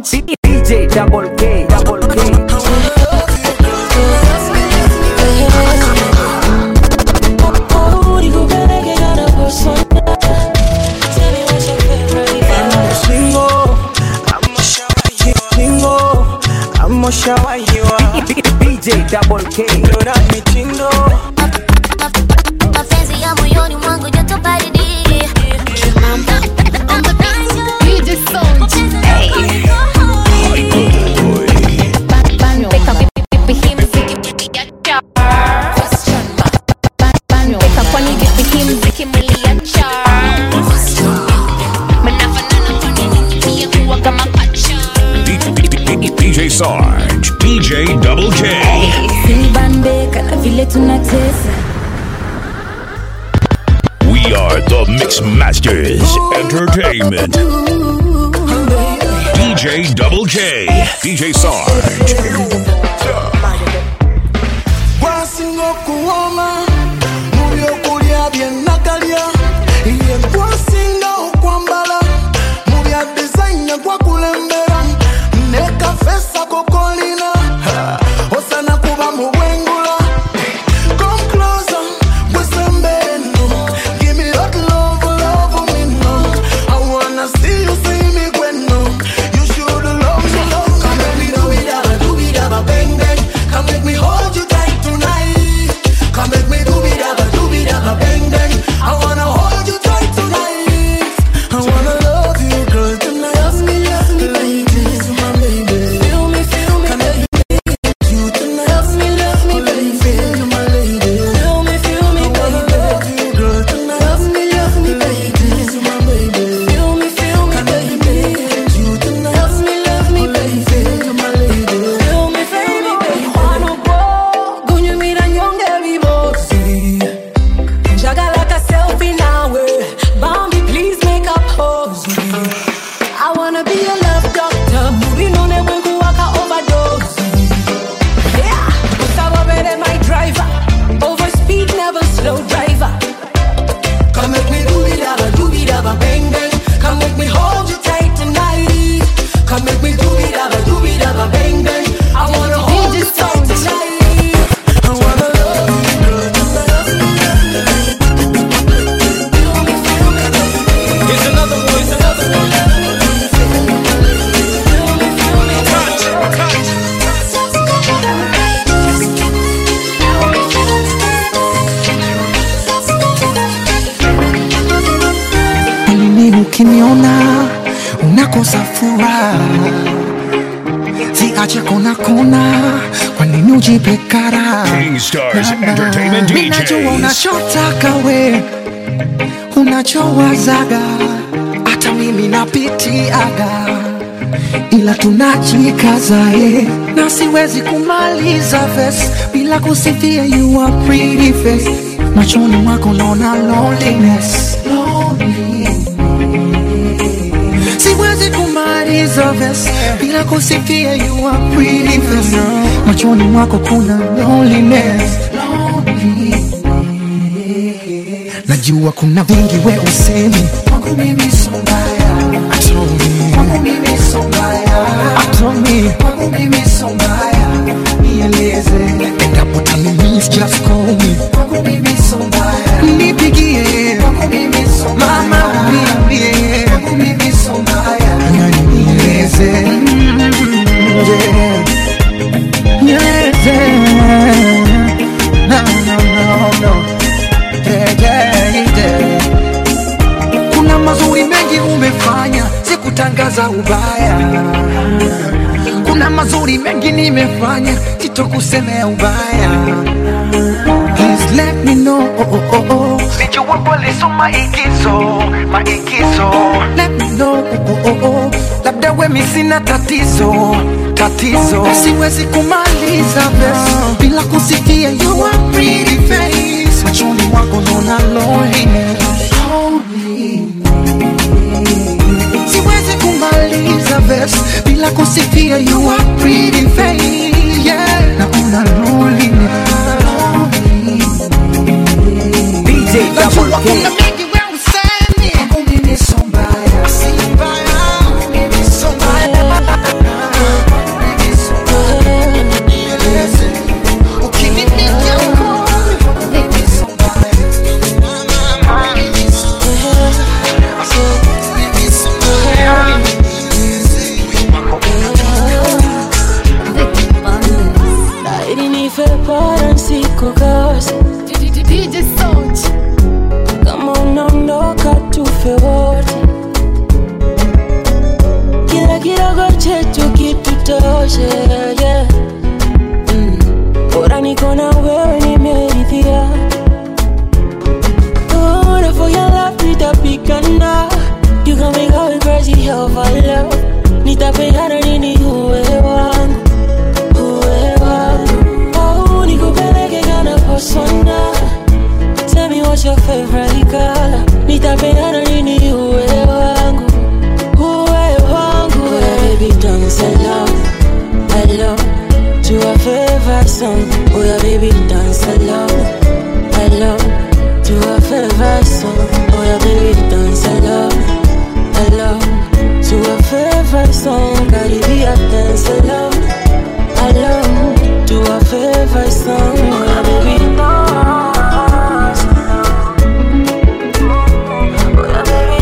DJ Double K, Double K. DJ Double K. mapenzi ya moyoni mwangu joto baridi DJ Sarge, DJ Double K. Sinibambeka na vile tunatesa We are the Mix Masters Entertainment. DJ Double K, DJ Sarge. Bwasinga okuwooma mu byokulya bye nakalya ye gwasinga okwambala mu bya dizayini gwakulembera ne kafeesa kokolina Ha, osana kuba mu bwengula Come closer, gwisembere nno. Give me that love, love me no. I wanna see you see me gwenno. You should love me, love me. Come make me do it, dabba, do it, dabba, bang, bang. Come make me hold you tight tonight. Come make me do it, dabba, do it, dabba, bang, bang. I wanna hold you tight tonight. I wanna love you, girl, tonight. Love me, love me, like this, my baby. Feel me, feel me, baby. You tonight. Love me, love me, baby. Feel my lady. Feel me, feel me, baby. Love you, girl, tonight. Love me, love me, baby. This is my baby. Feel me, feel me, baby. You tonight. Love me, love me, baby. Feel my lady. Feel me, feel me, baby. Wano po, kunyumira nyonge vibosi Njagala ka selfie nawe Bambi please make up pose I wanna be a love doctor Murinone mwengu waka overdose Yeah, Gustavo Bere my driver Over speed never slow driver Come make me do it, dabba, do it, dabba, bang, bang. Come make me hold you tight tonight. Come make me do it, dabba, do it, dabba, bang, bang. I wanna hold you tight tonight. I wanna love you, girl, tonight. Here's another one, here's another one. Mimi ukiniona unakosa furaha, ziache kona kona, kwa nini ujipe kara? King Stars Entertainment Mimi najua DJs. unachotaka we, unachowazaga, hata mimi napitiaga, ila tunajikaza eh, na siwezi kumaliza verse bila kusifia you are pretty face, machoni mwako naona loneliness, loneliness siwezi kumaliza verse bila kusifia you are pretty face machoni mwako kuna loneliness loneliness. najua kuna vingi we usemi kwangu mimi so mbaya Atomi. kwangu mimi so mbaya Atomi. kwangu mimi so mbaya nieleze endapo tanimis just call me kwangu mimi so mbaya nipigie kwangu mimi so mbaya mama uniambie kwangu mimi so mbaya na nieleze Mm, yeah. nieleze no no no no yeah, yeah, yeah. kuna mazuri mengi umefanya sikutangaza ubaya kuna mazuri mengi nimefanya sitokusemea ubaya Please let me know oh, oh, oh, oh. Sijua kweliso maigizo, maigizo Let me know oh, oh, oh, oh. labda wemi sina tatizo tatizo siwezi kumaliza verse bila kusikia you are pretty face machoni mwako naona loneliness siwezi kumaliza verse bila kusifia you are pretty face yeah naona loneliness DJ Double Najua K. kuna mengi we usemi. Kwangu mimi so mbaya. Si mbaya. Kwangu mimi so mbaya. nitoshe yeah. mm. bora niko na wewe nimeridhia Bora for your love nitapigana You got me going crazy over love Nitapigana nini uwe wangu Uwe wangu Oh nikupeleke kana persona Tell me what's your favorite color Nitapigana nini uwe wangu Uwe wangu Oh baby dance along Along To a favorite song Oh yeah baby dance along Along to a favorite song. Oh yeah, baby, dance along, along to a favorite song. Caribbean dance along, along to a favorite song. Oh yeah, baby, dance along. Oh yeah, baby,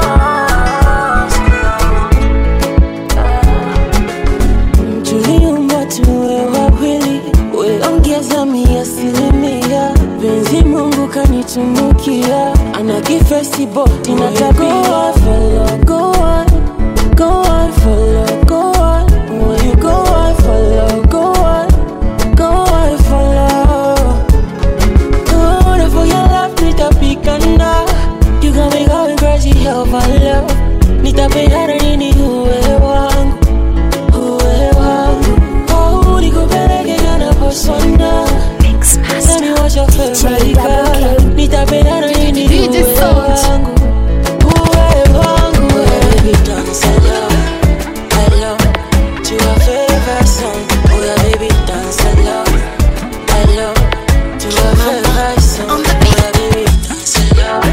dance. Tuliumba tuwe wawili, weongeza mia asilimia penzi Mungu kanitunukia, ana kifesi boti na tabia. Follow, go on, go on, follow, go on. When you go on, follow, go on, go on, follow. Good for your love, nitapigana. You got me going crazy over love. Nitapigana nini uwe wangu, uwe wangu. Oh, nikupeleke kana persona. Tell me what's your favorite color Nitapendana nini uwe wangu Uwe wangu Baby dance along Along To a favorite song Oh yeah baby dance along Along To a favorite song Oh yeah baby dance along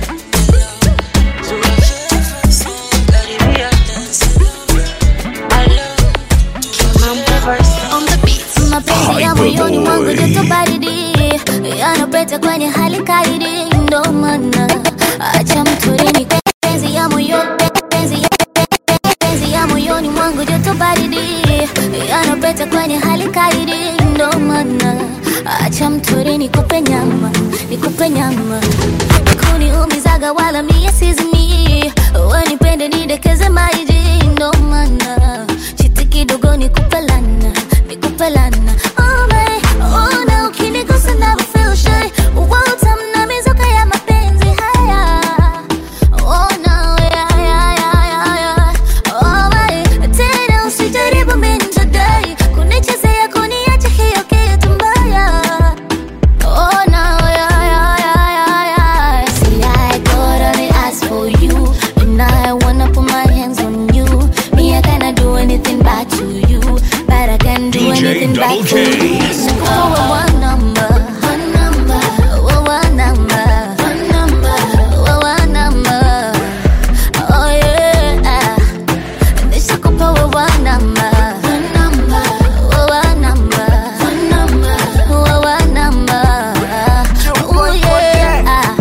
To a favorite song Caribbean dance along Along To a favorite song On the beat. mapenzi ya moyoni mwangu joto baridi yanapeta kwenye hali kaidi ndo maana acha mturini penzi ya moyo penzi ya penzi ya moyoni mwangu joto baridi yanapeta kwenye hali kaidi ndo maana acha mturini nikupe nyama nikupe nyama kuniumizaga wala mie sizimi wanipende nidekeze maiji ndo maana chiti kidogo nikupe lana nikupe lana oh, babe, oh, na ukinigusa na feel shy utamna mizuka ya mapenzi haya oh, no, yeah, yeah, yeah, yeah, yeah. Oh, babe, tena usijaribu minjadai kunichezea kuniacha hiyo kitu mbaya Oh no, yeah, yeah, yeah, yeah, yeah. See, I got only ask for you, and I wanna put my hands on you. Me, I cannot do anything bad to you, but I can do DJ anything bad Double for K. you. So call one number, one number, oh, one number, one number, oh, one number. Oh yeah, nishakupa wewe one number, one number, oh, one number, one number, oh, one number. Oh yeah.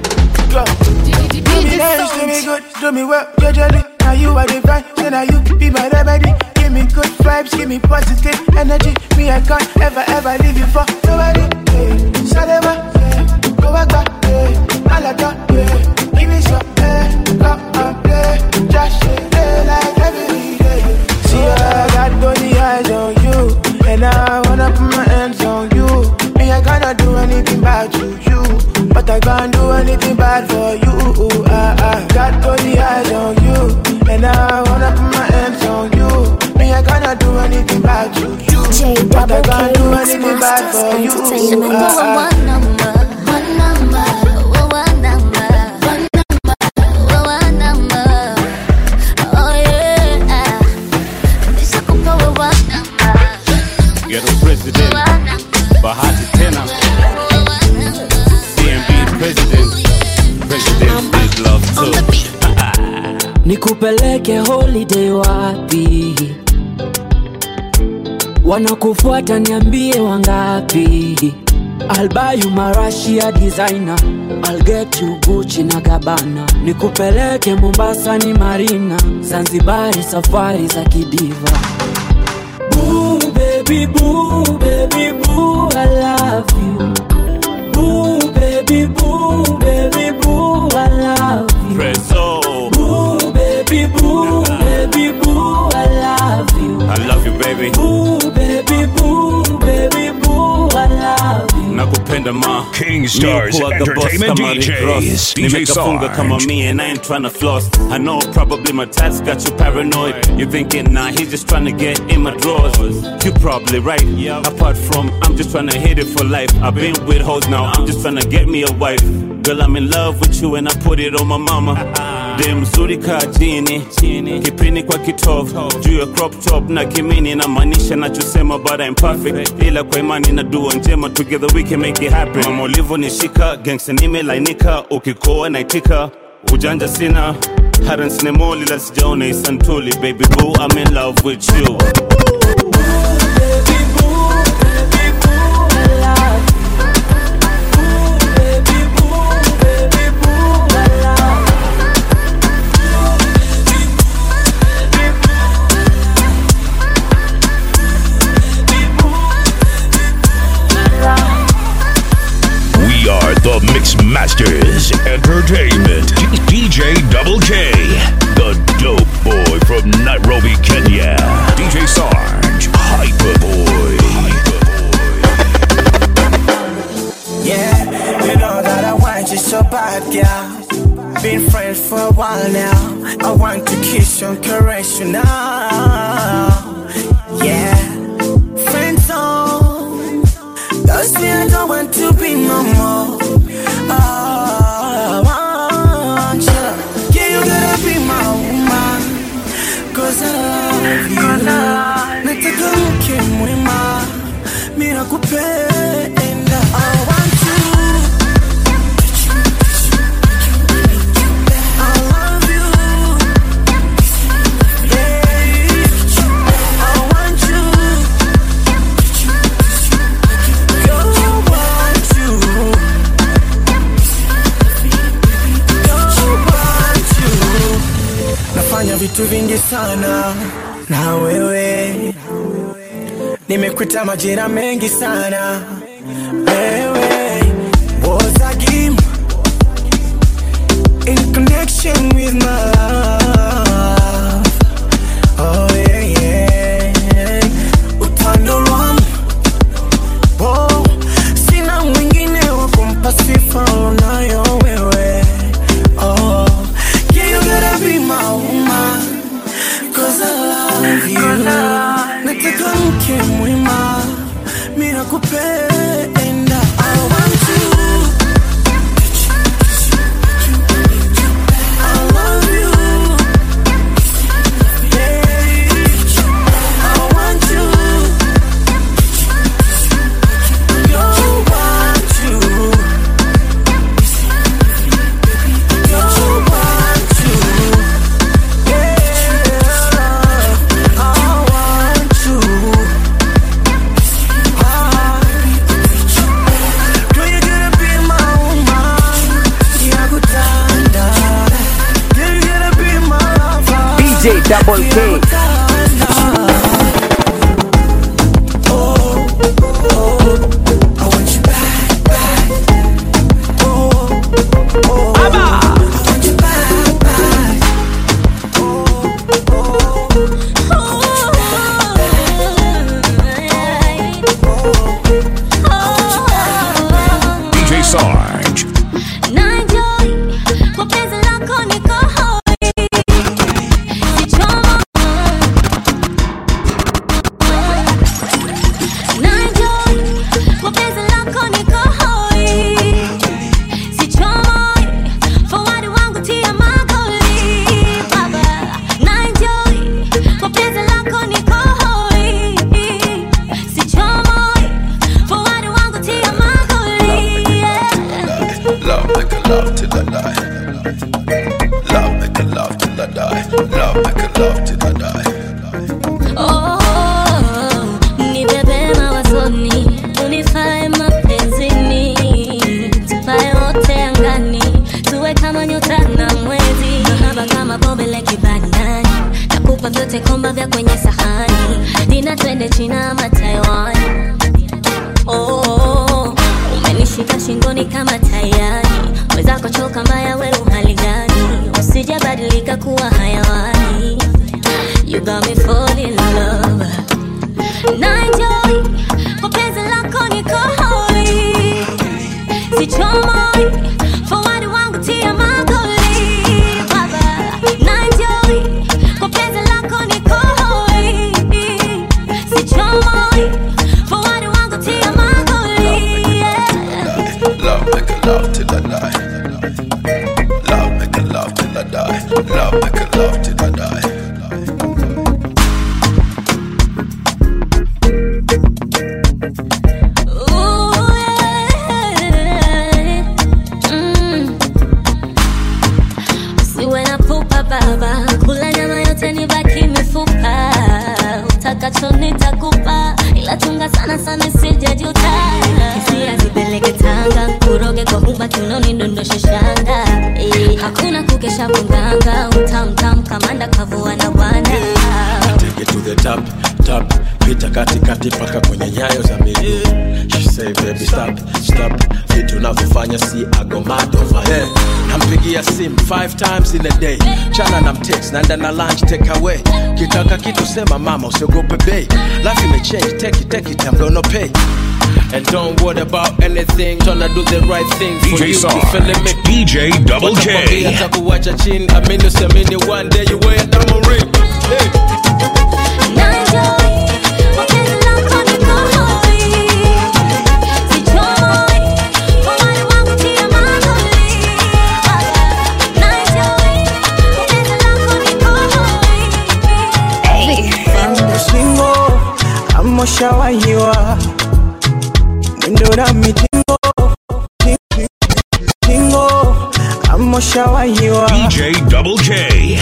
Do me nice, do me good, do me well, your journey. Now you are divine, so now you be my remedy. Give me good vibes, give me positive energy. Me, I can't ever, ever leave you for nobody. Yeah. Salema, yeah. Go back, back, yeah. Alaka, yeah. Give me some, yeah. Come and play. Just shake it like every day. See, I got only eyes on you. And I wanna put my hands on you. Me, I cannot do anything bad to you. But I can't do anything bad for you. I, I got only eyes on you. And I wanna put my hands on you. Me, I cannot do anything bad to you. But I can't do anything bad for you. Entertainment. I, I, One number, one number, oh, one number, one number, oh, one number. Oh yeah, nishakupa wewe one number, Ghetto president, one number, Bahati tena, one number. DMB president, president big love too. nikupeleke holiday wapi wanakufuata niambie wangapi I'll buy you marashia designer I'll get you Gucci na Gabbana nikupeleke Mombasa ni Marina Zanzibari safari za kidiva Boo baby boo baby boo I love you Boo baby boo baby boo I love you Preso, Boo, baby boo, baby boo, I love you. I love you baby. ma King Stars Mi hukuwaga boss Entertainment kama Rick Ross. DJs. DJ Nimekafunga kama Sarge. me and I ain't tryna floss I know probably my tats got you paranoid You thinking nah he's just tryna get in my drawers You probably right Apart from I'm just tryna hit it for life I've been with hoes now I'm just tryna get me a wife Girl I'm in love with you and I put it on my mama Dem mzuri kaa chini kipini kwa kitovu juu ya crop top na kimini namaanisha nachosema but I'm perfect ila kwa imani na dua njema together we can make it happen mama ulivyonishika gangsta nimelainika ukikoa naitika ujanja sina haransinemoli la sijaona isantuli baby boo I'm in love with you We are the Mix Masters Entertainment. DJ Double K, the dope boy from Nairobi, Kenya. DJ Sarge, Hyperboy. Yeah, you know that I want you so bad, girl. Been friends for a while now. I want to kiss you and caress you now. Yeah, friends on. Does me I don't want to be no more. Oh, I want you. Yeah, you gotta be my woman. Cause I love you. Nataka mke mwema. Mimi nakupenda. I want you. I love you. Yeah. I want you. Girl, I want you. Girl, I want you. Nafanya vitu vingi sana na wewe nimekuita majina mengi sana wewe was a game in connection with my love oh yeah yeah utando wangu oh sina mwingine wa kumpa sifa unayo wewe oh yeah you gotta be my woman cause I love you nataka mke mwema mimi nakupenda I want you I love you yeah I want you you want you you want you yeah I want you Girl, you gotta be my woman. Yakutanda. Girl, you gotta be my lover. DJ Double K. DJ Sarge. Naenjoy kwa penzi lako niko hoi. Sichomo. Naenjoy kwa penzi lako niko hoi. Sichomo. Forward wangu tia magoli, baba. Naenjoy kwa penzi lako niko hoi. Sichomo. Forward wangu tia magoli, yeah. Love make a love till I die. Love make a love till I die. Love make a love till I die. Oh, nibebe mawazoni, unifae mapenzini, tupae wote angani, tuwe kama nyota na mwezi, mahaba kama bombe la kibandani, nakupa vyote komba vya kwenye sahani, dina twende China ama Taiwan. Oh, umenishika shingoni kama tayari, mwenzako choka mbaya, we uhali gani? Usijabadilika kuwa hayawani, you got me fall in love. Na enjoy kwa penzi lako niko hoi, kupanda kavua na bwana Take it to the top, top pita katikati paka kwenye nyayo za miguu She say baby stop, stop vitu unavyofanya si agomado yeah. nampigia sim five times in a day chana na mtext naenda na lunch take away kitaka kitu sema mama usiogope bei life imechange take it take it I'm gonna pay And don't worry about anything, tryna do the right thing for DJ you. Sarge, You feeling me? DJ Double K. Watakwambia takuwacha chini, amini usiamini, one day you wear a diamond ring. Hey. Singo amoshawahiwa mwendo na mitingo Singo amoshawahiwa DJ Double K.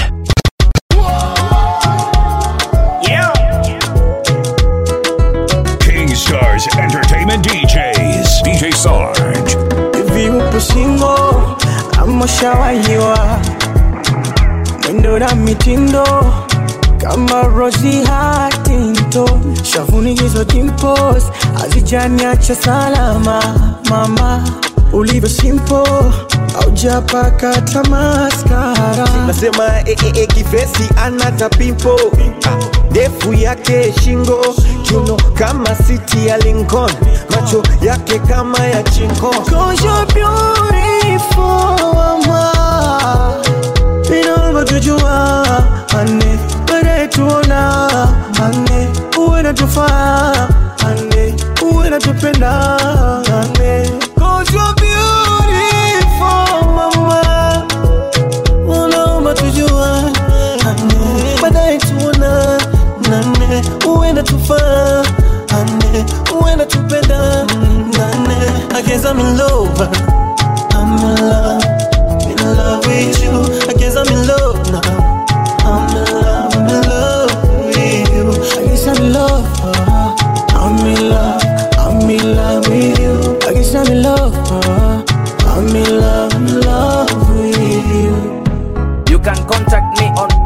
King Stars Entertainment DJs. DJ Sarge. hivi upo singo amoshawahiwa mwendo na mitindo kama Rosie Huntington shavuni hizo dimples hazijaniacha salama mama ulivyo simple aujapaka tamaskara nasema eh, eh, eh, kivesi anata pimpo ndefu yake shingo kiuno kama siti ya Lincoln macho yake kama ya chinko Cause you're beautiful, mama. Inavyotujua ane baadaye tuona ane uwe natufaa ane uwe natupenda ane Cause you're beautiful, mama. Unaomba tujua ane baadaye tuona nane uwe natufaa ane uwe natupenda nane I guess I'm in love I'm in love in love with you I guess I'm in love now I'm in love I'm in love with you I guess I'm in love uh, I'm in love I'm in love with you I guess I'm in love uh, I'm in love in love with you You can contact me on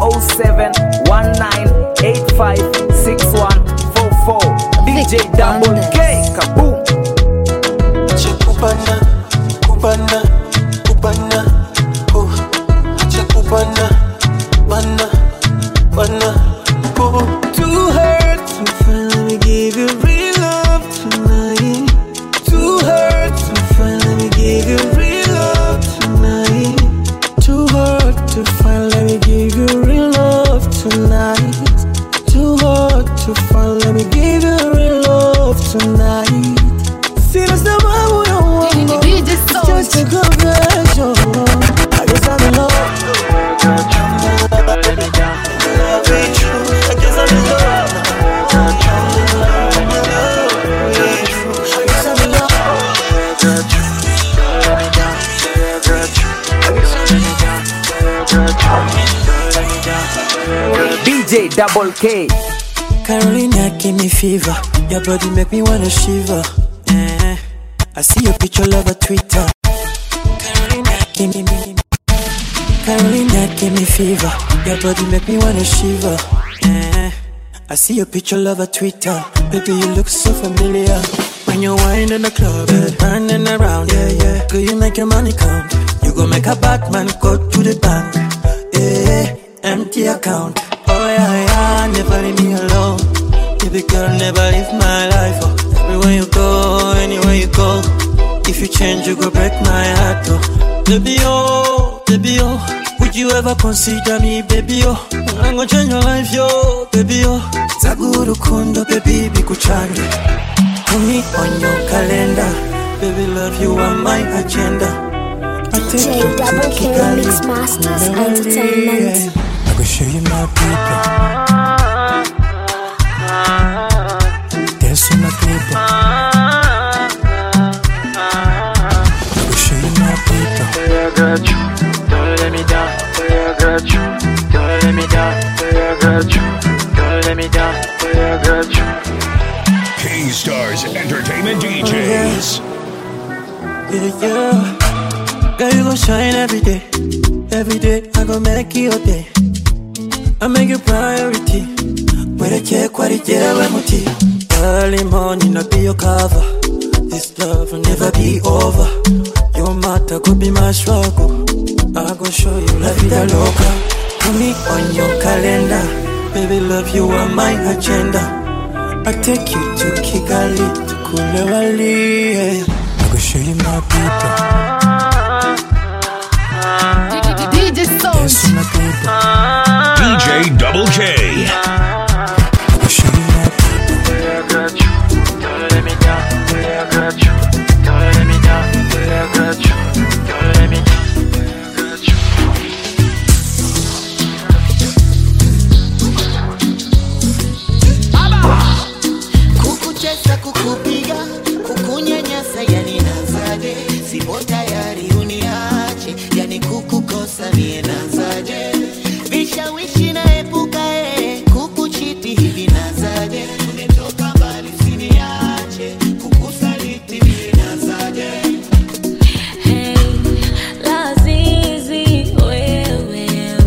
0719856144. DJ Double K. Kaboom. Acha kubana, kubana, kubana, oh. Acha kubana, bana, bana, oh. Too hurt to finally give you real love tonight. Too hurt to finally give you real love tonight. Too hard to finally give you real love tonight. Too hard to finally give you real love tonight. Sina sababu ya uongo, it's just a confession. I guess I'm in love. Love with you. I guess I'm in love. I guess I'm in love. DJ Double K. Carolina give me fever. Your body make me wanna shiver. Eh. I see your picture love a Twitter. Carolina give me, me. Carolina give me fever. Your body make me wanna shiver. Eh. I see your picture love a Twitter. Baby, you look so familiar. When you wine in the club, eh, running around, yeah, yeah. Girl, you make your money count. You go make a Batman go to the bank. Yeah, empty account. Oh yeah, yeah, never leave me alone. Baby girl, never leave my life. Oh. Everywhere you go, anywhere you go. If you change, you go break my heart. Oh. Baby, oh, baby, oh. Would you ever consider me, baby, oh? I'm gonna change your life, yo, baby, oh. Zaguru kundo, baby, bikuchange. Put me on your calendar. Baby, love you on my agenda. I take you DJ to Double K Kigali. Mix Masters Yeah, Entertainment. I go show you my people. Dance with my people. I go show you my people. I got you, don't let me down. I got you, don't let me down. I got you, don't let me down. I got you. King Stars Entertainment DJs. Yeah, yeah. Girl, you gon' shine every day. Every day, I gon' make it your day. I make you priority. Mwerekeye ko ari jyewe muti. Early morning, I'll be your cover. This love will never be over. Your matter could be my struggle. I go show you la vida loca. Put me on your calendar. Baby, love you are my agenda. I take you to Kigali, to Kulewali. Yeah. I go show you my people. DJ Sound. DJ Double K. kukucheza kukupiga kukunyanyasa yani nazaje sipo tayari uniache yani kukukosa mie nazaje vishawishi naepuka e kukuchiti hivi nazaje tumetoka mbali siniache kukusaliti mie nazaje Hey, lazizi wewe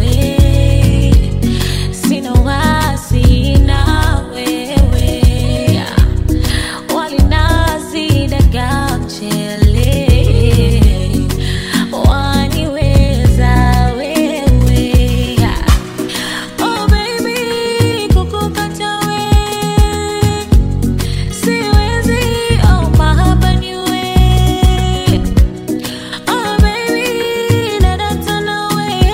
sina wasi na wewe walinazi daga mchele waniweza wewe oh baby kukukata wewe siwezi oh mahaba ni wewe Oh baby, let us turn away.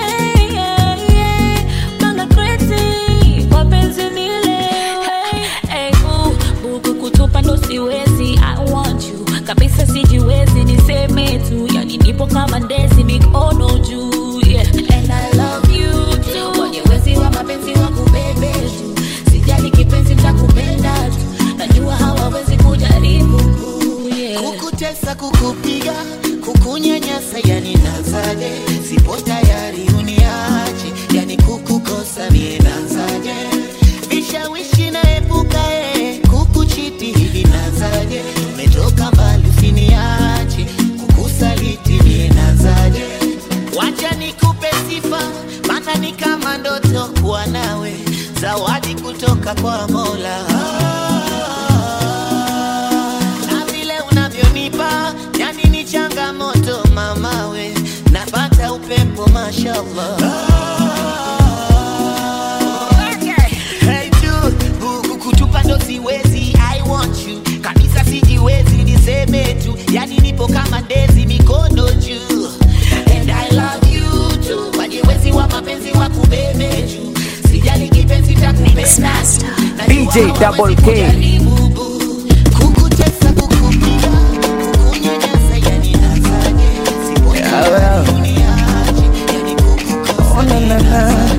Panga crazy, kwa penzi nilewe. Hey, boo, buku kutupa ndo siwezi. I want you kabisa, sijiwezi niseme tu, yani nipo kama ndezi, mikono juu. Yeah. And I love you too. Kwenye wezi wa mapenzi wa kubebe tu, sijali kipenzi nitakupenda tu, najua hawawezi kujaribu. Yeah. kukutesa kukupiga kukunyanyasa yani nazaje sipo tayari uniache yani kukukosa mie nazaje vishawishi naepuka e kukuchiti hivi nazaje tumetoka mbali usiniache kukusaliti mie nazaje wacha nikupe sifa maana ni kama ndoto kuwa nawe zawadi kutoka kwa mola na vile unavyonipa yani ni changamoto mamawe napata upepo mashallah Hey, dude, buku kutupa ndo siwezi I want you kabisa sijiwezi niseme tu yani nipo kama ndezi mikono juu and I love you too wajewezi wa mapenzi wa kubebe juu sijali kipenzi takupenda tu DJ Double K. kukutesa kukupiga kukunyanyasa yani nazaje sipo tayari uniache yani kukukosa na, na, na.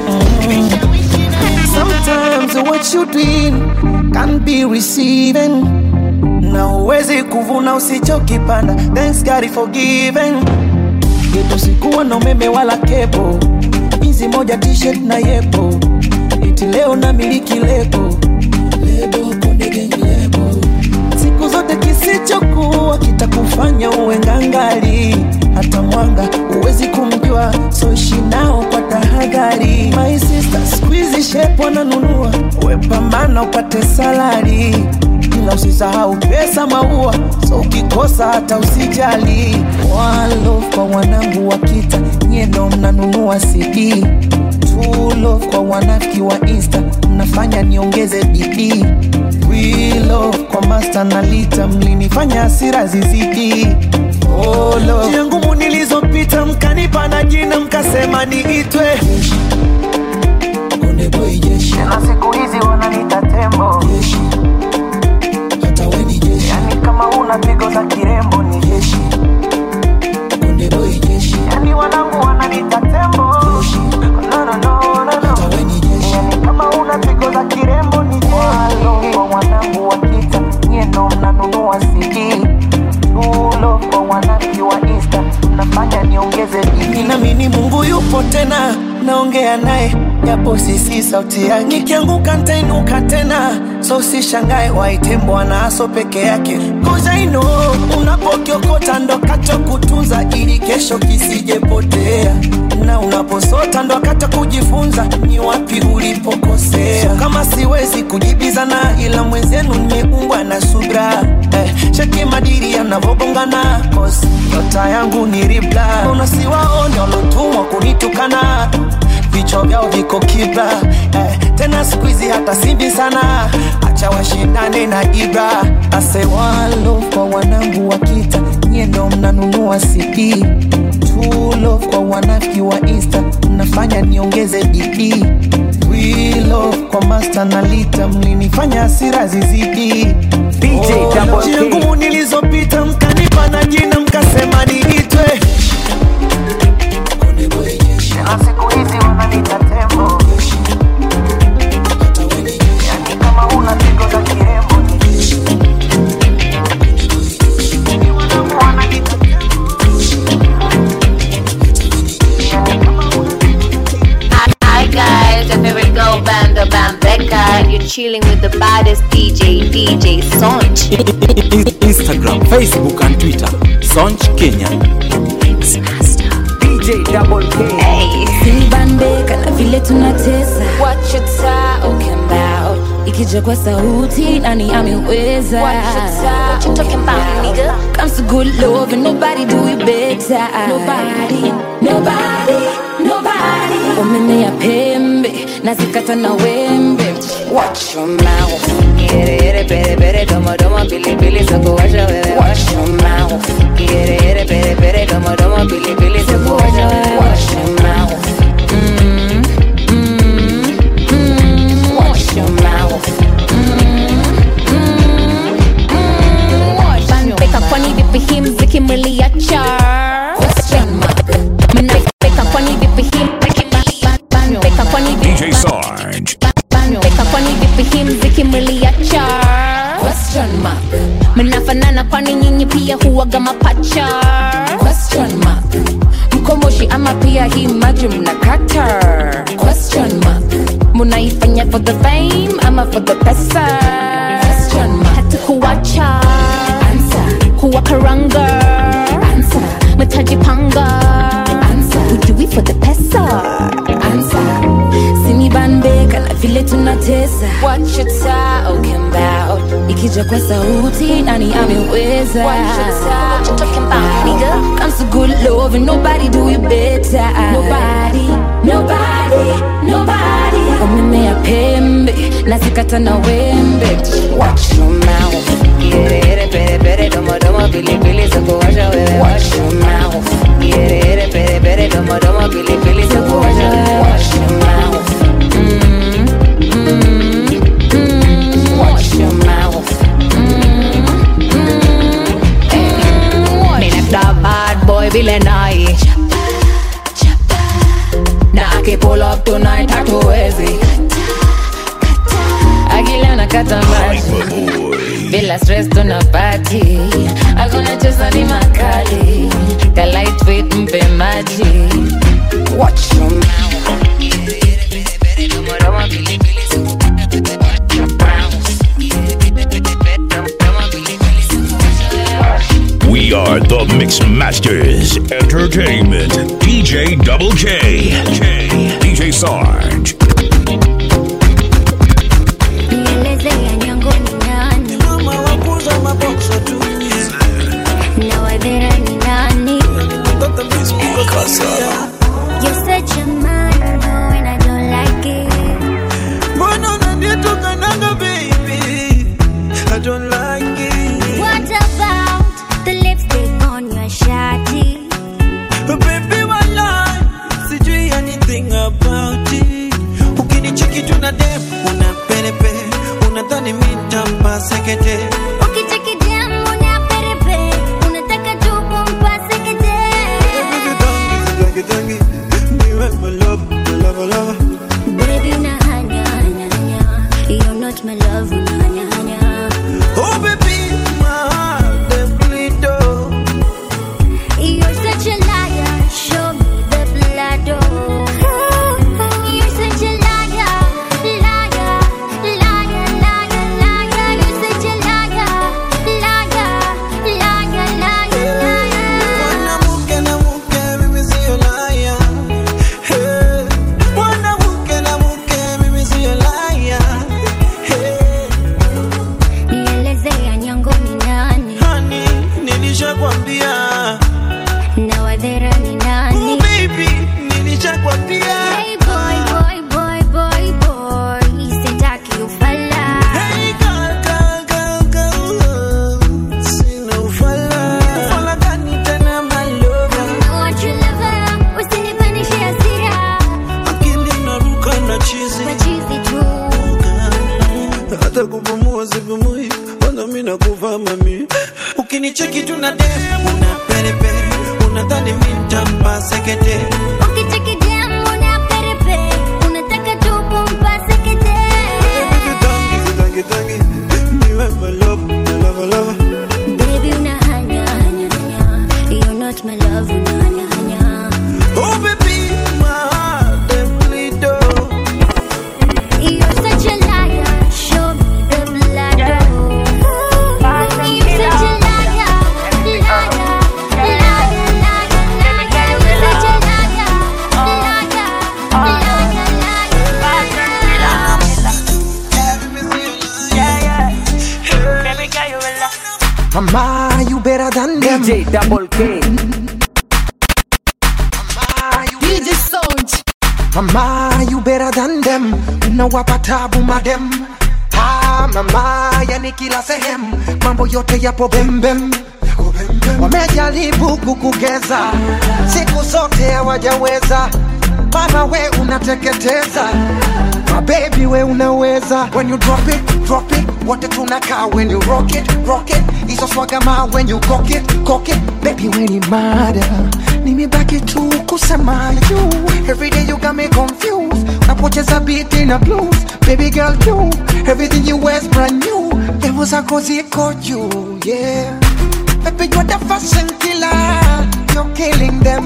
Sometimes what you doing can be receiving na uwezi kuvuna usichokipanda thanks God is forgiven yetu sikuwa na umeme wala kepo hizi moja t-shirt na yepo iti leo na miliki lebo lebo konde gang lebo siku zote kisichokuwa kitakufanya uwe ngangali hata mwanga huwezi kumjua so ishi nao kwa tahadhari my sister squeeze shape wananunua wepambana upate salari ila usisahau pesa maua so ukikosa hata usijali walo kwa wanangu wa kita nyeno mnanunua cd True love kwa wanafiki wa insta mnafanya niongeze bidii We love kwa master na lita mlinifanya hasira zizidi oh, love. njia ngumu nilizopita mkanipa na jina mkasema niitwe Konde boy jeshi na siku hizi wananiita tembo jeshi hata we ni jeshi yani kama una pigo za kirembo ni jeshi Konde boy jeshi yani wanangu wananiita tembo jeshi no, no, no, no, no. hata we ni jeshi yani kama una pigo za kirembo ni jeshi Walo kwa wanangu wa kita nyeno mnanunua CD Tulo kwa wanangu wa Insta mnafanya niongeze bidii nami ni Mungu yupo tena naongeza japo sisi sauti yake nikianguka ntainuka tena so usishangae waite bwana aso peke yake Cause I know unapokiokota ndo kacha kutunza ili kesho kisijepotea na unaposota ndo akata kujifunza ni wapi ulipokosea so kama siwezi kujibizana ila mwenzenu nimeumbwa na subra eh, cheki madiri yanavogongana cause nyota yangu ni ribla unasiwaone walotumwa kunitukana vichwa vyao viko kibla eh, tena siku hizi hata simbi sana acha washindane na ibra asewalo kwa wanangu wa kita nyie ndo mnanunua cd tulo kwa wanafiki wa insta mnafanya niongeze bidii wilo kwa master na lita mlinifanya hasira zizidi DJ Double K. njia ngumu nilizopita mkanipa na jina mkasema niitwe na siku hizi wananiita tembo yani kama una pigo za kirembo Hi guys, your favorite girl band, the Bambeka. You're chilling with the baddest DJ, DJ Sonch. Instagram, Facebook and Twitter. Sonch Kenya. DJ Double K. Sinibambeka na vile tunatesa What you talking about Ikija kwa sauti nani ameweza What you, what you talking about nigga Comes to good love and nobody do it better Nobody, nobody, nobody Wamemea pembe na zikata na wembe Watch your mouth Yere yere pere pere domo domo pili pili soko washa wewe Watch your mouth Yere yere pere pere domo domo pili pili soko washa wewe Watch your mouth Mm, mm, mm, Watch your mouth Banbeka kwani vipi hii mziki mliacha Mnabeka kwani vipi hii Banbeka kwani vipi DJ Sarge. Banbeka kwani vipi hii mziki mliacha Question mark Mnafanana kwani nyinyi pia huwaga mapacha Question mark Mkomoshi ama pia hii maji mnakata Question mark Munaifanya for the fame ama for the pesa Question mark Hata kuwacha Answer Huwa karanga Answer Mtajipanga Answer Ujui for the pesa Answer Sinibambeka na vile tunatesa What you talking about Ikija kwa sauti nani ameweza What you talking about nigga Comes to good love and nobody do it better Nobody, nobody, nobody Wamemea pembe na zikata na wembe Watch your mouth Yere yere pere pere domo domo pili pili soko washa wewe Watch your mouth Yere yere pere pere domo domo pili pili soko washa wewe Watch your mouth Mm, mm, mm, Watch your mouth Minepta bad boy vile nai na aki pull up tonight hatuwezi akila nakata maji bila stress tuna party hakuna cheza ni makali ka lightweight mpe maji watch your mouth We are the Mix Masters Entertainment. DJ Double K. K. DJ Sarge. Nieleze ya nyango ni nani mama wakuza mabokso tu na wadhera ni nani mtoto misiko You're such a man, no, and I don't like it. mbona unanitukanaga baby I don't like it What about the lipstick on your shawty? baby walai sijui anything about it ukinicheki tuna dem una perepe unadhani mitampa sekete Ukicheki dem una perepe, unataka tu kumpase kete. Tangi, tangi, niwe my love, my love, my love. Baby, una hanya, hanya, hanya. You're not my love, una hanya, hanya. Oh baby, my heart they bleed oh. You're such a liar, show me the blood, oh. You're such a hata kupumua sipumui kwanza mi nakufa mami ukinicheki tu na dem una perepere unadhani mi ntampa sekete Tangi, tangi, niwe my love, my love, love. My love, unahanya hanya. Oh baby, my heart dem bleed oh. You're such a liar. Show me the blood. You're such a liar, liar, liar, liar, liar. You're such a liar, Mama, you better than them. DJ Double K. DJ Sound. Mama, you better than them. Unawapa tabu madem. Ah, mama, yani kila sehemu mambo yote yapo bembem. Wamejaribu kukugeza siku zote hawajaweza. Mama we unateketeza My baby we unaweza When you drop it, drop it Wote tunakaa when you rock it, rock it Hizo swaga ma when you cock it, cock it Baby we ni mada Nimebaki tu kusema you Every day you got me confused Unapocheza beat in a blues Baby girl you Everything you wear's brand new Evo zako ziko juu yeah Baby you're the fashion killer You're killing them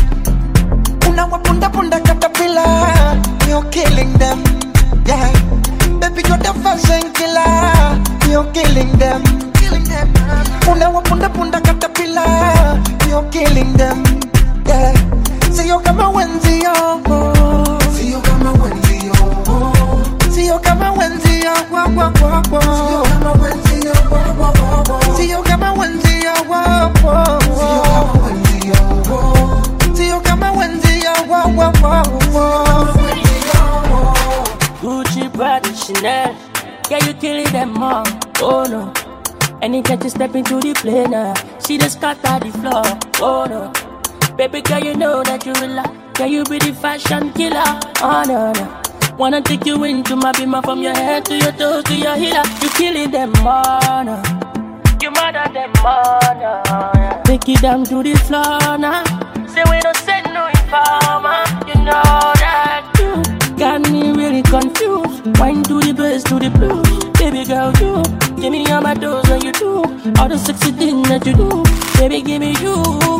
Unawapunda punda caterpillar You're killing them Yeah Baby you're the fashion killer You're killing them Killing them Unawapunda punda caterpillar You're killing them Yeah Sio kama wenzio Sio kama wenzio Sio kama wenzio Wa wa wa wa Sio kama wenzio Wa wa wa wa Sio kama wenzio Wa wa wa Sio kama wenzio Sio kama wenzio Wa wa wa wa Gucci, Prada, Chanel. Yeah, you killing them all. Oh no. Anytime you step into the plane, uh, she just scatter the floor. Oh no. Baby girl, you know that you will love. Yeah, you be the fashion killer. Oh no, no. Wanna take you into my bima from your head to your toes to your healer. You killing them all. No. You murder them all. No. Yeah. Take it down to the floor now. Say we don't send no informer. You know that you got me really confused. Wine to the bass to the blues. Baby girl, you give me all my doors when you do all the sexy things that you do. Baby, give me you.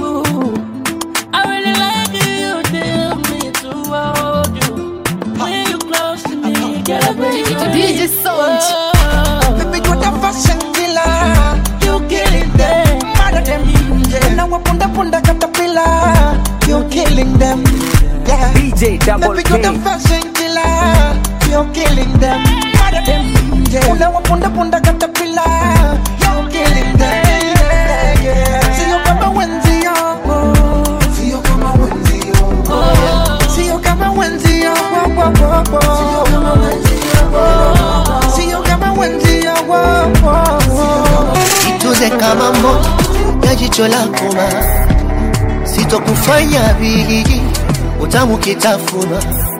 I really like you. Tell me to hold you. When you close to me, girl, I bring you. DJ Sound. Baby you're the fashion killer You killing them. Mad at them yeah. Unawapunda punda caterpillar You're killing them Yeah DJ Double Baby you're the K. fashion killer You're killing them Mad at them yeah. Unawapunda punda caterpillar You're killing them yeah, yeah. Sio kama wenzio Sio kama wenzio Sio kama wenzio Wo, wo, wo, wo. Sio kama wenzio Sio kama wenzio Wo, wo, wo. Ituze kama moto ya jicho lako ma sitokufanya vigi utamu kitafuna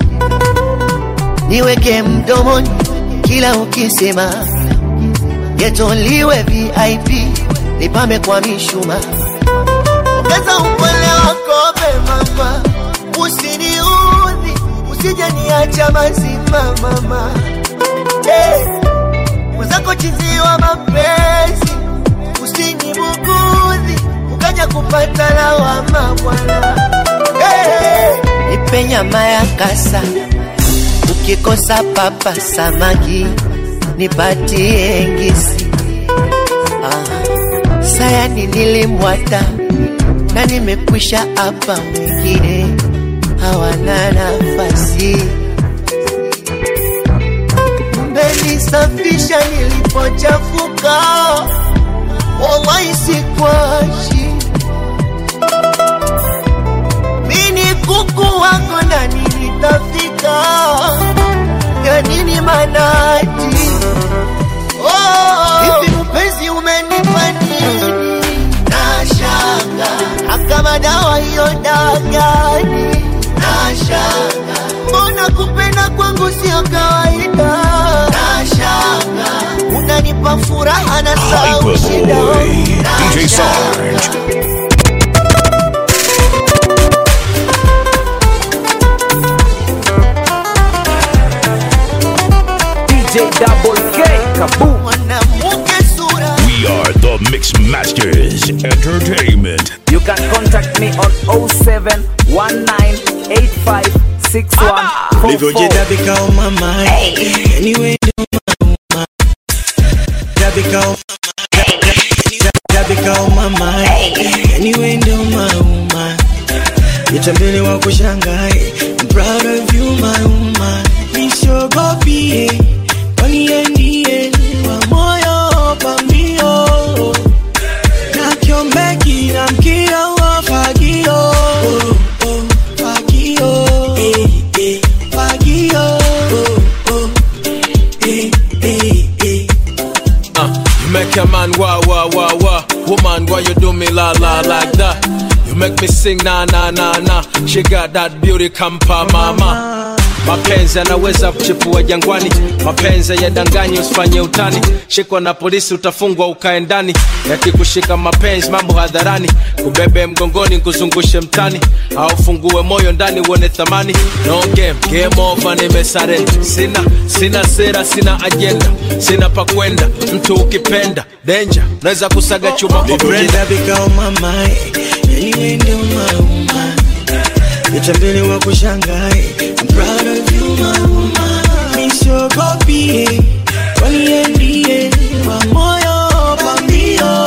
niweke mdomoni kila ukisema getoliwe vip nipame kwa mishuma ongeza upole wako mama usiniudhi usije niacha mazima mama hey. mwenzako chiziwa mapenzi usinibugudhi ukaja kupata lawama bwana hey. nipe nyama ya kasa ukikosa papa samaki nipatie ngisi ah. sayani nilimwata na nimekwisha hapa wengine hawana nafasi mmenisafisha nilipochafuka wallahi sikwashi mini kuku wako na nilitafika ya nini manati oh, hivi mpenzi umenipa nini nashanga akama dawa hiyo dagani nashanga mbona kupenda kwangu sio kawaida nashanga DJ Sarge. DJ Double K, kaboom. We are the Mix Masters Entertainment. You can contact me on 0719856144. ulivyojidabika on my mind anyway ndo mauma dabika on dabika on my mind anyway ndo mauma nitambele wa kushangae I'm proud of you my woman nisogopie waniendie wa moyo pambio na kiombeki na mkio wa fagio oh, oh, fagio eh, eh, fagio oh, oh, eh, eh, eh. Uh, you make a man wah wah wah wah. Woman, why you do me la la like that? You make me sing na na na na. She got that beauty kampa mama. Mapenzi yanaweza kuchipua jangwani, mapenzi yadanganyi, usifanye utani. Shikwa na polisi utafungwa ukae ndani, yakikushika mapenzi mambo hadharani, kubebe mgongoni kuzungushe mtani, au fungue moyo ndani uone thamani. No game, game over, nimesarenda. Sina sina sera, sina agenda, sina pa kwenda. Mtu ukipenda danger, naweza kusaga chuma kwa brenda. ulivyojidabika on my mind anyway ndo mauma nitambele wa kushangae I'm proud of you my woman nisogopie waniendie wa moyo pambio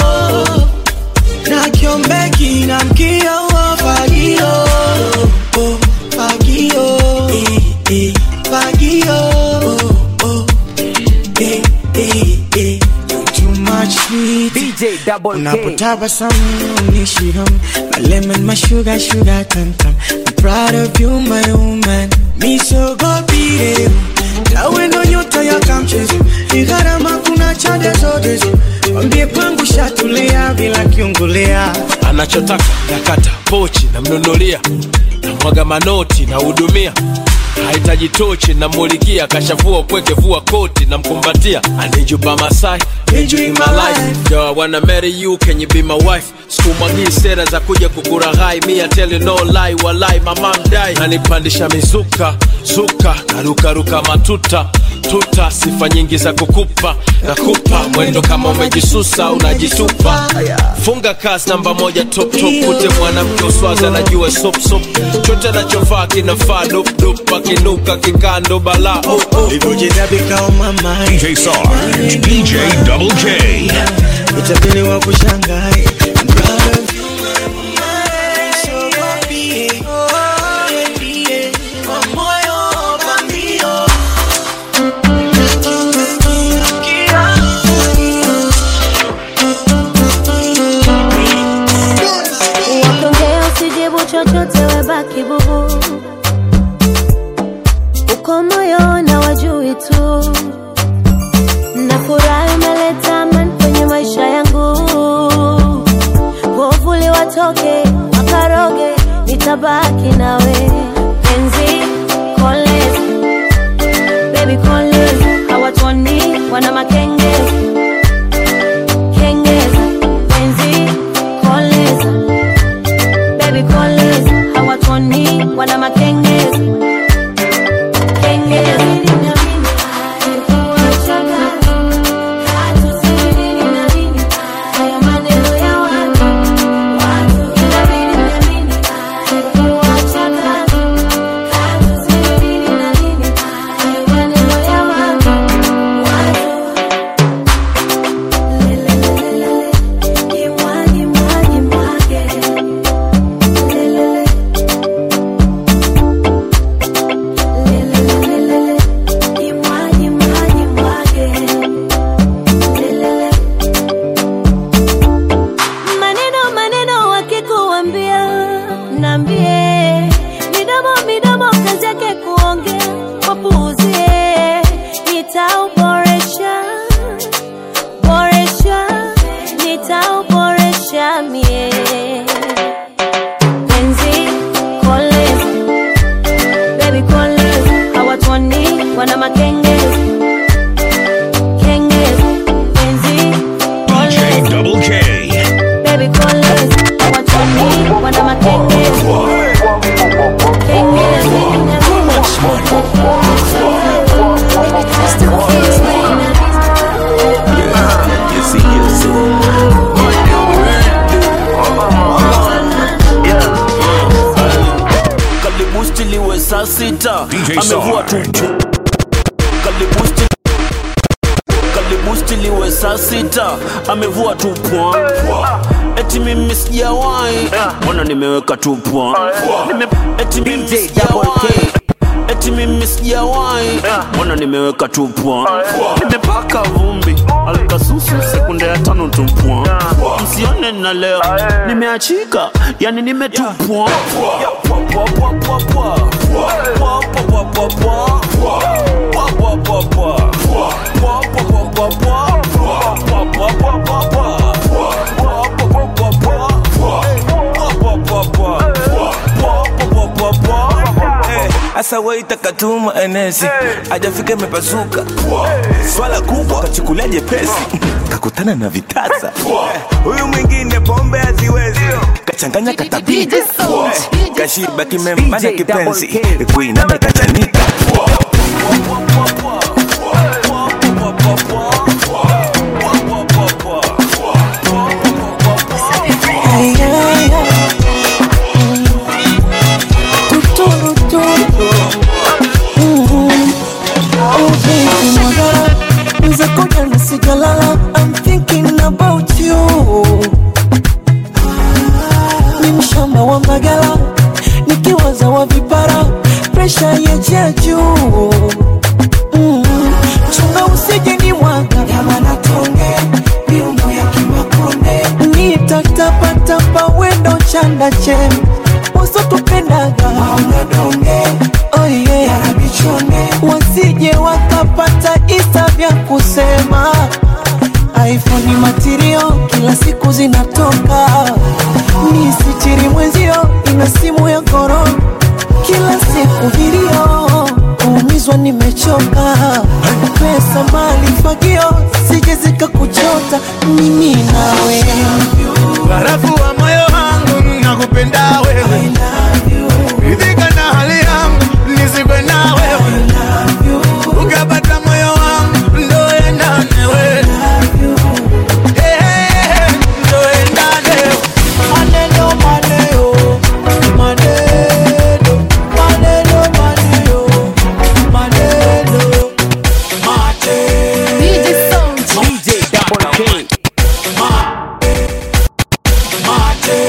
na kiombeki na mkio wa fagio oh, fagio eh, eh, fagio oh, oh, eh, eh, eh. You're too much sweet DJ Double K. unapotabasamu unishiham my lemon my sugar sugar tam tam I'm proud of you my woman misogopire tawe ndo nyota ya kamchezo ni gharama kuna chade zote wambie pangu shatulia bila kiungulia anachotaka nakata pochi namnunulia namwaga manoti nahudumia hahitaji tochi namulikia kashavua kweke vua koti namkumbatia anijuba masai enjoy my life yo I wanna marry you can you be my wife sikumwagii sera za kuja kukuraghai mi I tell you no lie walai mama mdai nanipandisha mizuka zuka narukaruka matuta tuta sifa nyingi za kukupa nakupa mwendo kama umejisusa unajitupa funga kazi namba moja top top kute mwanamke uswaza najua sop sop chote nachovaa kinafaa dop dop akinuka kikando bala oh, oh. ulivyojidabika on my mind DJ Sarge. DJ Double K. itabili wa kushangae I'm proud of you, my woman. Nisogopie, niendie, kwa moyo pambio. Wakiongea usijibu chochote, webaki bubu. Uko moyo na wajui tu, nafurahi umeleta amani kwenye maisha yangu. Wovuli watoke wakaroge, nitabaki nawe penzi kolezi, baby kolezi, hawatoni wana makengezi kengeza penzi koleza baby koleza hawatoni wana makengezi kengeza saa sita DJ amevua tu kalibusti kalibusti liwe saa sita amevua tu pwa eti mimi sijawahi mbona nimeweka tu pwa Nime- eti mimi sijawahi eti mimi sijawahi mbona nimeweka tu pwa nimepaka vumbi alkasusu sekunde ya tano tu pwa msione na leo nimeachika yani nimetupwa Pwa, pwa, pwa, pwa, pwa. Pwa, pwa, pwa, pwa, pwa. Pwa, pwa, pwa, pwa. Pwa, pwa, pwa, pwa, pwa. Pwa, pwa, pwa, pwa, pwa. Pwa, pwa, pwa, pwa, pwa. Pwa, pwa, pwa, pwa. Pwa, pwa, pwa, pwa. Eh, Asa waita katuma enesi ajafika imepasuka swala kubwa kachukulia jepesi kakutana na vitasa Eh, huyu mwingine pombe haziwezi kachanganya katapika Eh, kashiba kimembana kipenzi kuinama kachanika Ay, ay, ay. Tuturu, turu. Mhm. Oh, baby, mwagara. Mwenzako jana sijalala. I'm thinking about you. Ni mshamba wa Mbagala nikiwaza wa vipara presha ya juu Mm. chunga usije ni mwaga yamana tonge miundo ya kimakonde nitatapatapa wendo chanda che wasotupendaga maungadonge oye yarabichone wasije wakapata isa vya kusema iphone matirio kila siku zinatoka ni sichiri mwenzio ina simu ya korona kila siku vilio kuumizwa nimechoka pesa mali fagio sije zikakuchota mimi nawe barafu wa moyo wangu nakupenda wewe ridhika na hali yangu nisikwe na wewe ukapata moyo wangu ndo endane we Eh, eh, eh, ndo endane maneno maneo maneno maneno maneo maneno mate DJ Sound. DJ Double K mate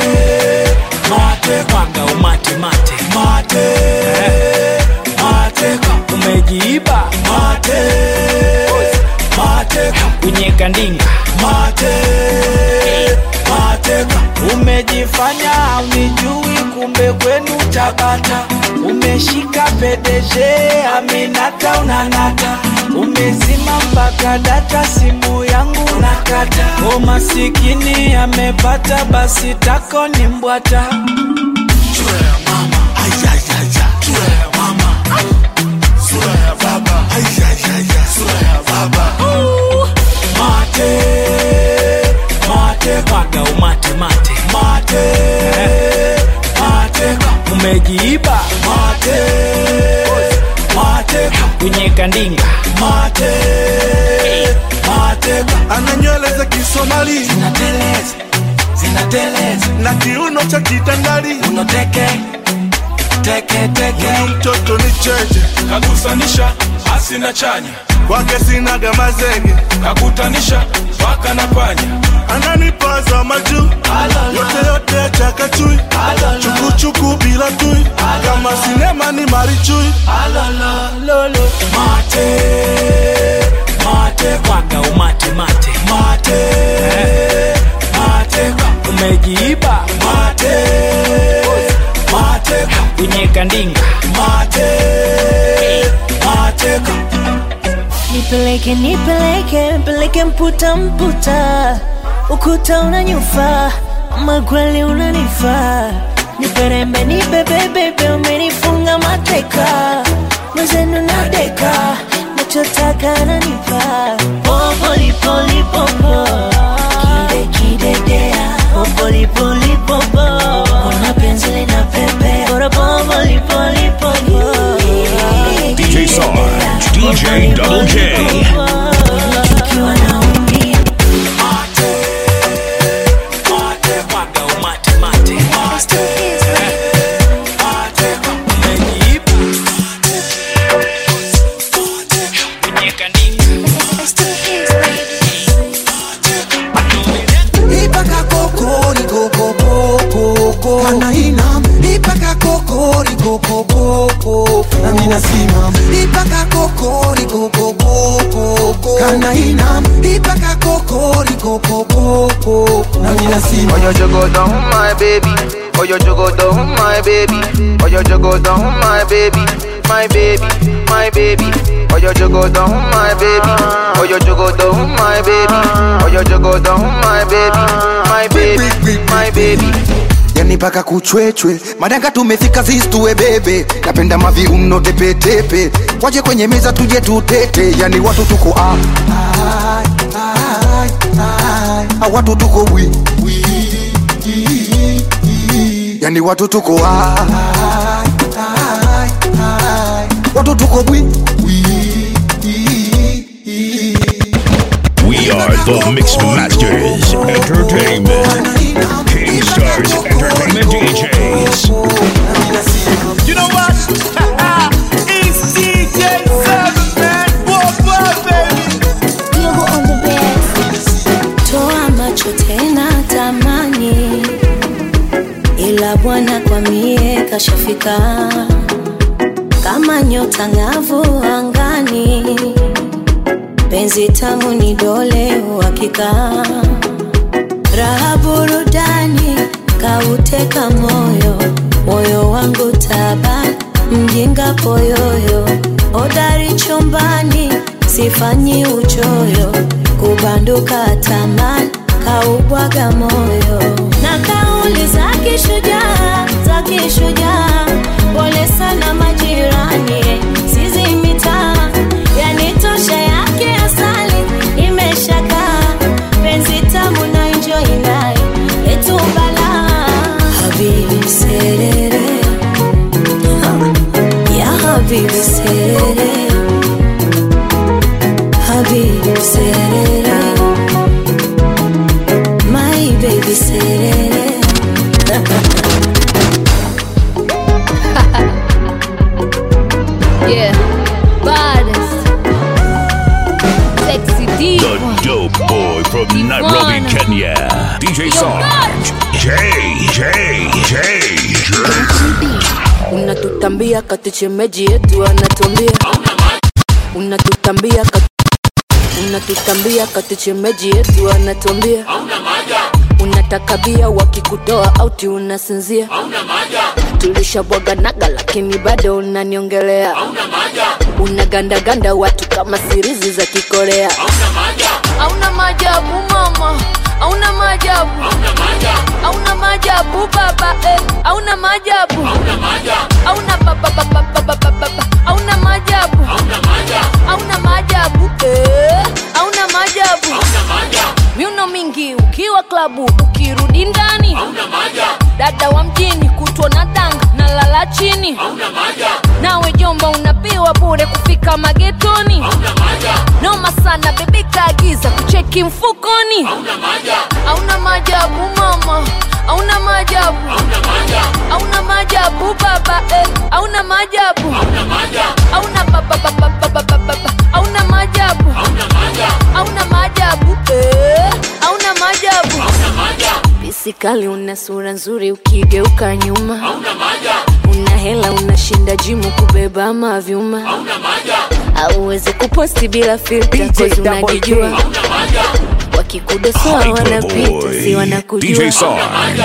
mate kwanga umate mate mate mate umejiiba mate mate kunyeka ndinga mate mate umejifanya unijui kumbe kwenu tabata umeshika pedeje aminata unanata umezima mpaka data simu yangu nakata o masikini amepata basi tako ni mbwata mate mate kwaga umate mate mate mate umejiiba mate mate kunyeka ndinga mate mate ana nywele za kisomali zinateleza zinateleza na kiuno cha kitandali unoteke teke teke huyu mtoto ni cheche kagusanisha asina chanya kwake sinaga mazege kakutanisha paka na panya ananipaza majuu yote yote chakachui chukuchuku bila tui kama sinema ni marichui lolo mate mate kwaga umate mate mate mate umejiiba mate mate kunyeka ndinga mate mate nipeleke nipeleke mpeleke mputa mputa ukuta unanyufa magwali unanifaa niperembe nibebebebe umenifunga mateka mwezenu nadeka nachotaka nanipa popolipolipopo kide kidedea popolipolipopo ona penzi linapepea bora popolipolipopo DJ Sarge, DJ Double K. Ukiwa naumia umejiiba kana ina ipaka kokoriko kokoko na ninasima Oyo jogo down my baby Oyo jogo down my baby Oyo jogo down my baby My baby, my baby Oyo jogo down my baby Oyo jogo down my baby Oyo jogo down my baby My baby, my baby yani mpaka kuchwechwe madanga tumefika zistue bebe napenda maviuno tepetepe waje kwenye meza tuje tutete yani watu tuko ah, ah, ah, ah, ah, watu tuko wi, wi, i, i, yani watu tuko ah, ah, ah, ah, watu tuko bwi wi, i, i, We are the Mix Masters Entertainment. King Stars Entertainment DJs. You know what? it's DJ Seven, man. Whoa, whoa, baby. Yogo on the best. Toa macho tena tamani, ila Bwana kwa mie kashafika kama nyota ng'avu angani, penzi tamu ni dole uhakika, raha burudani kauteka moyo, moyo wangu taba mjinga poyoyo, odari chumbani sifanyi uchoyo, kubanduka tamani kaubwaga moyo na kauli za kishujaa za kishujaa, pole sana majirani, sizi mitaa yanitosha yake asali imeshakaa penzi tamu na enjoy naye letu balaa habibi serere ya habibi serere habibi serere my baby serere Yeah, baddest. Sexy diva. The dope boy from Nairobi, Kenya. DJ Sarge. J, J, J, J. unatutambia kati chemeji yetu anatuambia unatutambia kati unatutambia kati chemeji yetu anatuambia unataka bia wakikutoa auti unasinzia tulishabwaganaga lakini bado unaniongelea unagandaganda watu kama sirizi za kikorea hauna maajabu mama hauna maajabu hauna maajabu baba eh. hauna maajabu hauna baba baba baba baba hauna maajabu hauna maajabu eh. hauna maajabu miuno mingi ukiwa klabu ukirudi ndani dada wa mjini kutwa na danga na lala chini nawe jomba unapiwa bure kufika magetoni noma sana bebi kaagiza kucheki mfukoni hauna maajabu mama hauna maajabu hauna maajabu baba eh. hauna maajabu hauna baba baba baba baba hauna maajabu hauna maajabu eh. hauna maajabu bisikali una sura nzuri ukigeuka nyuma una hela unashinda jimu kubeba mavyuma auwezi kuposti bila filta kozi unajijua wakikudosoa wanapita si wanakujua DJ Sarge.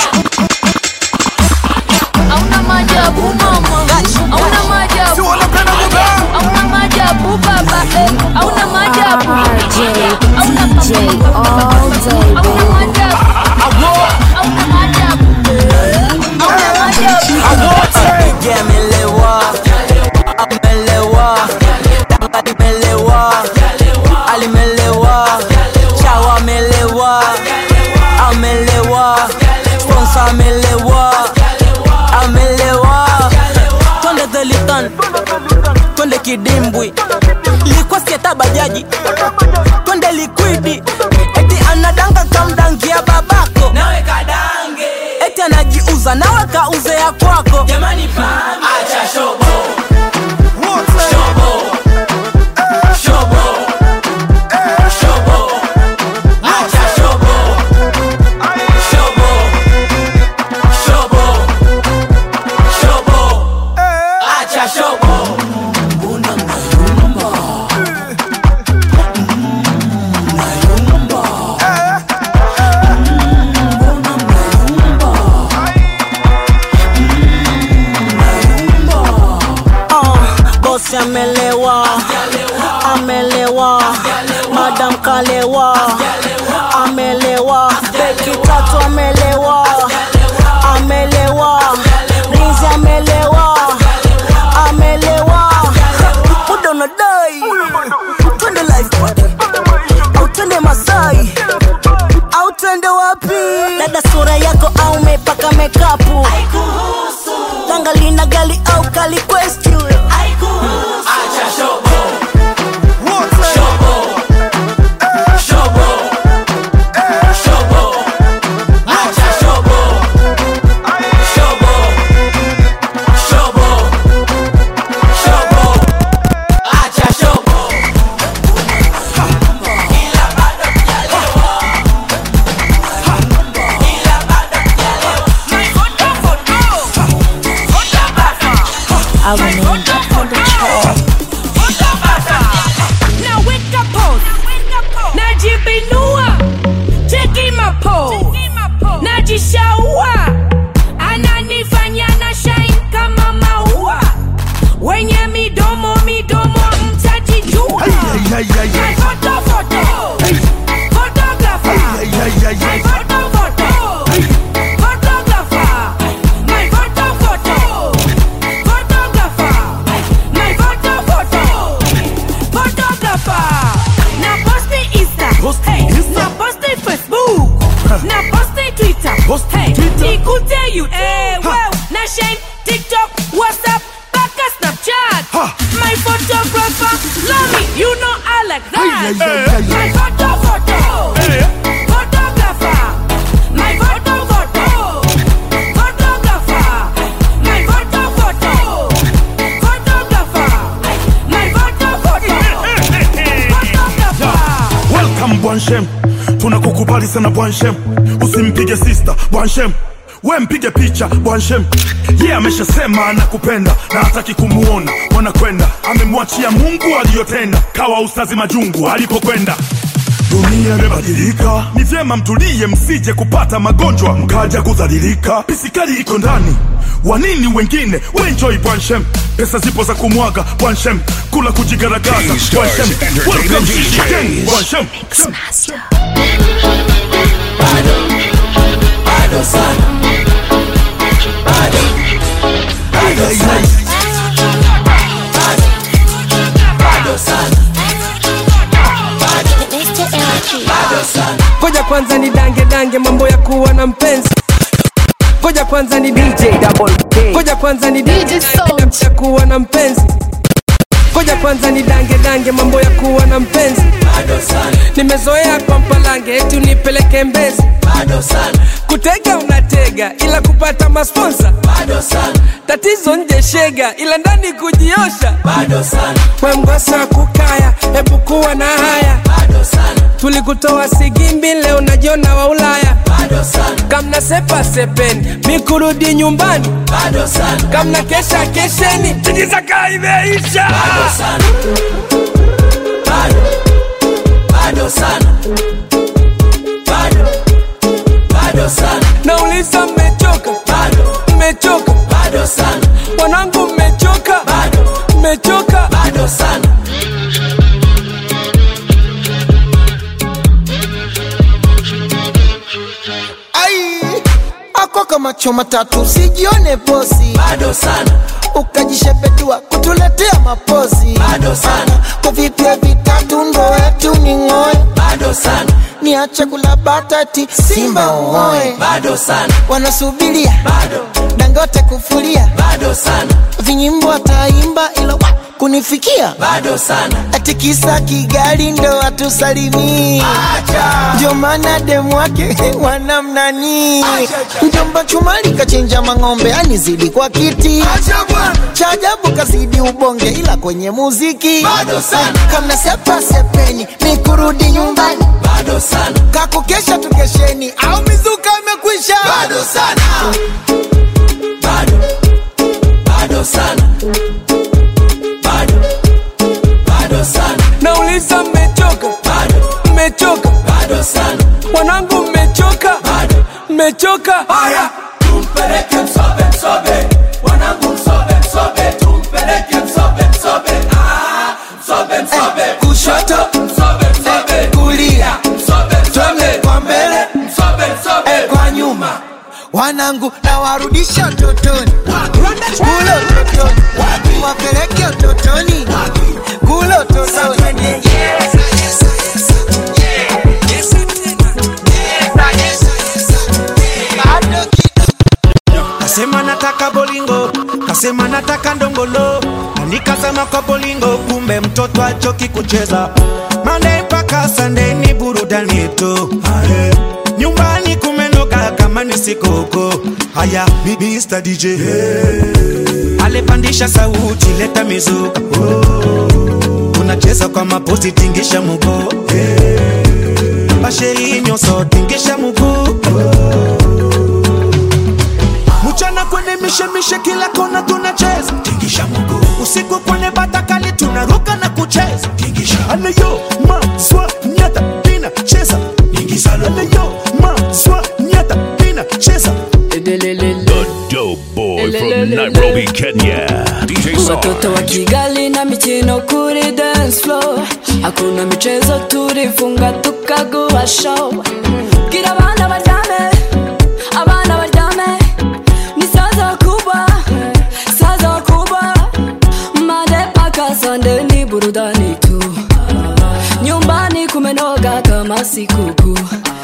hauna maajabu mama hauna maajabu hauna maajabu baba eh. hauna maajabu hauna DJ all day baby hauna maajabu hauna maajabu Yeah, amelewa amelewa danga limelewa alimelewa chawa amelewa amelewa sponsor amelewa amelewa twende dhelitan twende kidimbwi likwasieta bajaji twende likwidi eti anadanga kamdangia babako nawe kadange eti anajiuza nawe kauze ya kwako jamani acha shobo shobo shobo shobo acha shobo shobo shobo shobo acha shobo mbona mnayumba kalewa amelewa beki tatu amelewa amelewa rizi amelewa amelewa muda unadai twende live party au twende masai au twende wapi dada sura yako au mepaka mekapu danga lina gali au kali question Acha shobo. Shobo. Shobo. Shobo. Acha shobo. Shobo. Shobo. Shobo. Acha shobo. Ila bado hujalewa. Ila bado hujalewa. My photo, photo. Photo basa. I remain on the chart. Now wake up pose. Najibinua. Cheki mapose. Najishaua. Ananifanya na shine kama maua. Wenye midomo midomo mtajijua. My photo photo. Photographer. My photo photo. Photographer. My photo photo. Photographer. My photo photo. Photographer. Na posti Insta. Hey. Na posti Facebook. Na posti Twitter. Hey. Nikute YouTube. Wow. Na shine TikTok, WhatsApp, mpaka Snapchat. My photographer, love me. You know I like that. My photo photo. Photographer. My photo photo. Photographer. My photo photo. Photographer. My photo photo. Photographer. welcome bwanshem tunakukubali sana bwanshem usimpige sister bwanshem we mpige picha bwanshem ye yeah, ameshasema anakupenda na hataki kumuona wanakwenda amemwachia mungu aliyotenda kawa ustazi majungu alipokwenda dunia imebadilika ni vyema mtulie msije kupata magonjwa mkaja kudhalilika pisikali iko ndani wanini wengine wenjoi bwanshem pesa zipo za kumwaga bwanshem kula kujigaragaza bwanshem welcome to the gang bwanshem Bado sana. Bado. Bado sana. Bado. Bado sana. Bado. Bado sana. koja kwanza ni dange dange mambo ya kuwa na mpenzi koja kwanza ni DJ double K koja kwanza ni DJ ya kuwa na mpenzi koja kwanza ni dange dange mambo ya kuwa na mpenzi Bado sana. nimezoea kwa mpalange eti unipeleke mbezi Bado sana. kutega unatega ila kupata masponsa Bado sana. tatizo nje shega ila ndani kujiosha Bado sana. we mgosa kukaya hebu kuwa na haya Bado sana. tulikutoa sigimbi leo najiona wa ulaya Bado sana. kamna sepa sepeni mikurudi nyumbani Bado sana. kamna kesha kesheni tijizaka imeisha Bado sana. Bado. Bado sana. Bado. Bado sana. nauliza mmechoka Bado. mmechoka Bado sana. wanangu mmechoka Bado. mmechoka Bado sana. ai ako kama choma tatu sijione posi Bado sana. ukajishepedua kutuletea mapozi Bado sana. kwa vipya vitatu ndo wetu ni ng'oe Bado sana. niache kula batati simba uoe Bado sana. wanasubiria Bado. dangote kufulia Bado sana. vinyimbo ataimba ila wa kunifikia Bado sana. ati kisa kigali ndo atusalimii ndio maana demu wake wanamnani mjomba chumali kachinja mang'ombe anizidi kwa kiti cha ajabu kazidi ubonge ila kwenye muziki Bado sana. kamna sepa sepeni ni kurudi nyumbani Bado sana. kakukesha tukesheni au mizuka imekwisha Bado sana. Bado. Bado sana. Bado. Bado sana. nauliza mmechoka Bado. mmechoka Bado sana. wanangu mmechoka Bado. mmechoka Haya, tumpeleke msobe msobe. Wanangu msobe msobe. Tumpeleke msobe msobe. Ah, msobe msobe. kushoto Msobe msobe. wanangu na warudisha utotoni kule utotoni wapeleke utotoni kule utotoni kasema nataka bolingo kasema nataka ndongolo na nikasema kwa bolingo kumbe mtoto achoki kucheza Monday mpaka Sunday ni burudani tu Aye. nyumbani kumenoga kama ni sikoko haya mi- Mr. DJ alepandisha sauti leta mizuka oh. unacheza kwa mapozi tingisha muguu basheri nyonso tingisha muguu mchana kwenye mishemishe kila kona tunacheza tingisha mguu usiku kwenye batakali tunaruka na kucheza tingisha aleyo maswa nyata pina cheza ingisalo aleyo maswa nyata pina cheza The dope boy from Nairobi, Kenya. DJ watoto wa Sarge. kigali na michino kuri dance floor hakuna michezo turifunga tukaguha show bwira abana baryame abana baryame ni saza wakubwa saza wakubwa mande paka sande ni burudani tu nyumbani kumenoga kama sikukuu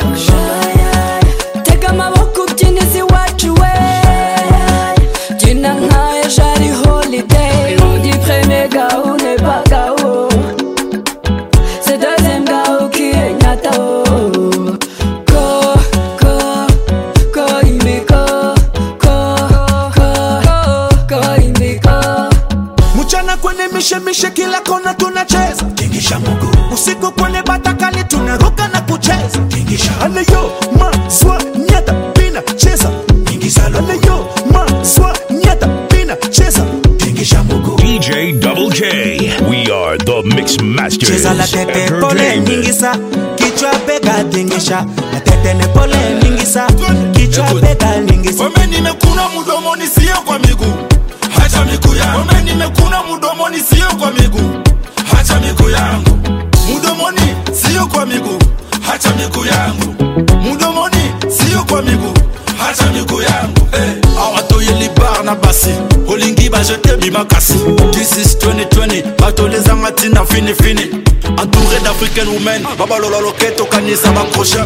tega amaboko ubyinizi wacu we Jina nkaye jari holiday On dit premier gao n'est pas gao C'est deuxième gao qui est nyatao Ko, ko, ko imiko Ko, ko, ko imiko mchana kwenye mishemishe kila kona tunacheza tingisha mguu usiku kwenye batakali tunaruka na kucheza tingisha aleyo maswa nyata pina cheza ingisalo aleyo maswa nyata pina cheza tingisha mguu DJ Double K. We are the Mix Masters. cheza la tete pole Entertainment. ningisa kichwa bega tingisha la tete ne pole ningisa kichwa bega ningisa Wame nimekuna mdomoni sio kwa miguu hacha miguu yangu Wame nimekuna mdomoni sio kwa miguu hacha miguu yangu mdomoni sio kwa miguu hacha miguu yangu mdomoni sio kwa miguu hacha miguu yangu hey. awatoyeli bar na basi olingi bajete bimakasi this is 2020 batolezanga ntina finifini entouré d'africaine women babalola loketo kanisa bakrochet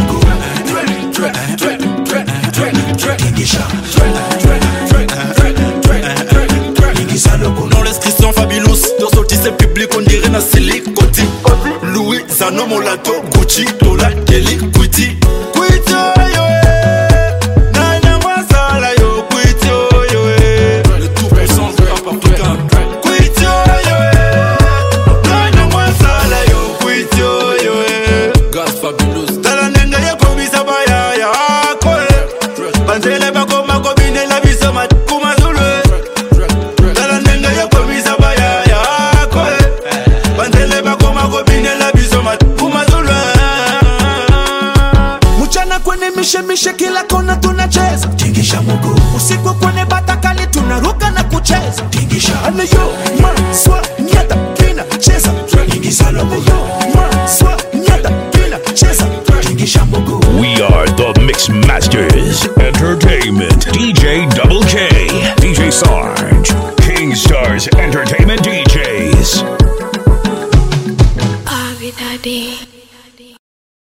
Dans l'inscription fabulous Tosortissé public on dirait na silicoti Louis Zano Molato Gucci Dola Kelly Kwiti Kwiti yo eh. Nana Masala yo Kwiti yo eh. Le tout puissant rap africain Kwiti yo eh. Nana Masala yo Kwiti yo eh. Gas fabulous Tala nenga ya komisa baya ya koe Banzele bakoma kobinela biso matkuma zulu tala ndenge yokomisa bayaya koe bandele bakoma kobinela biso makumazulwe mchana kwenye mishemishe kila kona tunacheza tingisha mguu usiku kwenye batakali tunaruka na kucheza tingisha aleyo maswa nyata pina cheza ingisalo aleyo maswa nyata pina cheza tingisha mguu We are the Mix Masters. Entertainment. DJ Double K. DJ Sarge. King Stars Entertainment DJs. Abi Daddy.